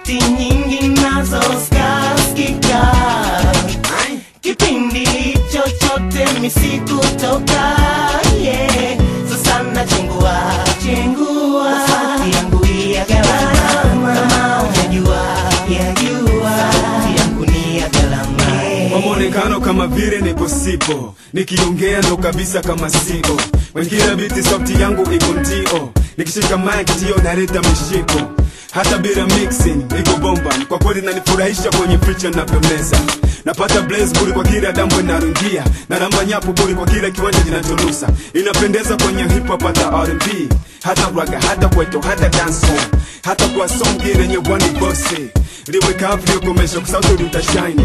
sauti nyingi nazo skaskika kipindi chochote misikutoka yeah. sasa nachengua chengua sauti yangu ya galama kama ujajua yajua sauti yangu ni ya galama kwa mwonekano kama vile nipo sipo nikiongea ndo kabisa kama sio wengine biti sauti yangu iko ndio nikishika mic ndio naleta mishiko hata bila mixing iko bomba kwa kweli nanifurahisha kwenye picha navyomeza napata blaze buri kwa kila dambo inarungia na namba nyapo buri kwa kila kiwanja kinachonusa inapendeza kwenye hip hop hata R&B hata raga hata kweto hata dancehall hata kwa song yenye wani bossy liwe kavu liyokomesha kusauti utashine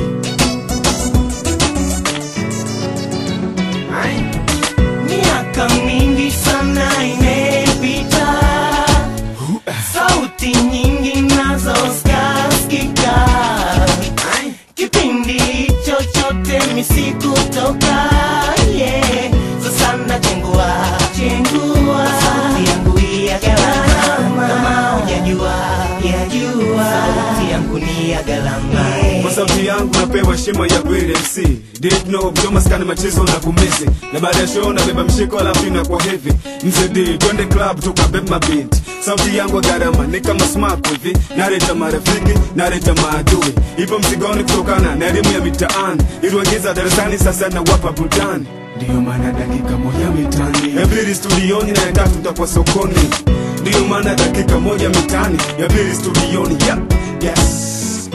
miaka mingi sana imepita sauti nyingi nazo skaskika kipindi chochote misikutoka yeah. sasa nachengua chengua sauti yangu ya galama kama ujajua yajua sauti yangu ni ya galama kwa sauti yangu napewa heshima ya kweli MC Deep no mchoma skani machezo na kumisi na baada ya show nabeba mshiko alafu inakuwa heavy mzee D twende club tukabeba mabinti sauti yangu ya gharama ni kama smart hivi naleta marafiki naleta maadui ipo mzigoni kutokana na elimu ya mitaani iliwaingiza darasani sasa na wapa burudani ndiyo maana dakika moja mitani ya pili studioni na ya tatu tutakuwa sokoni ndiyo maana dakika moja mitani ya pili studioni yeah. yes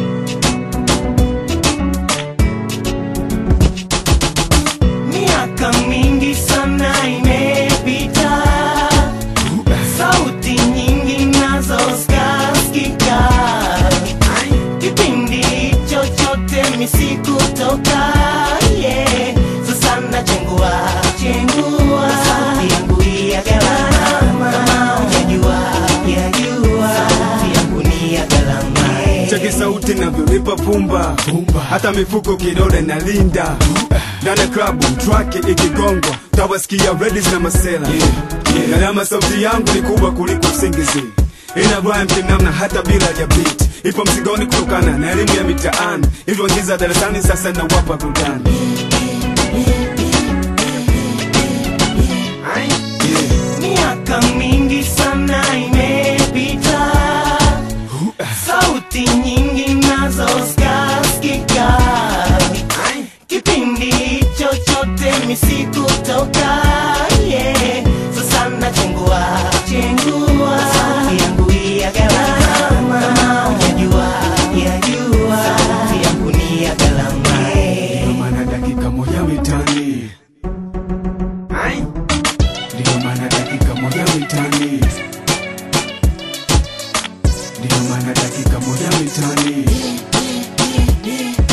miaka mingi sana imepita sauti nyingi nazo skaskika kipindi chochote misikutoka yeah. sasa nachengua chengua sauti yangu ya galama kama ujajua yajua sauti yangu ni ya galama cheki sauti navyonipa pumba hata mifuko kidole na linda ndani ya klabu track ikigongwa tawasikia redis na masela gharama sauti yangu ni kubwa kuliko usingizi ina rhyme kinamna hata bila ya beat ipo mzigoni kutokana na elimu ya mitaani ilivyoingiza darasani sasa na wapa burudani miaka mingi sana imepita sauti nyingi nazo skaskika kipindi chochote misikutoka yeah. sasa nachengua chengua sauti yangu ya galama kama ujajua yajua sauti yangu ni ya galama Ndiyo maana dakika moja mitani Ndiyo maana dakika moja mitani Ndiyo maana dakika moja mitani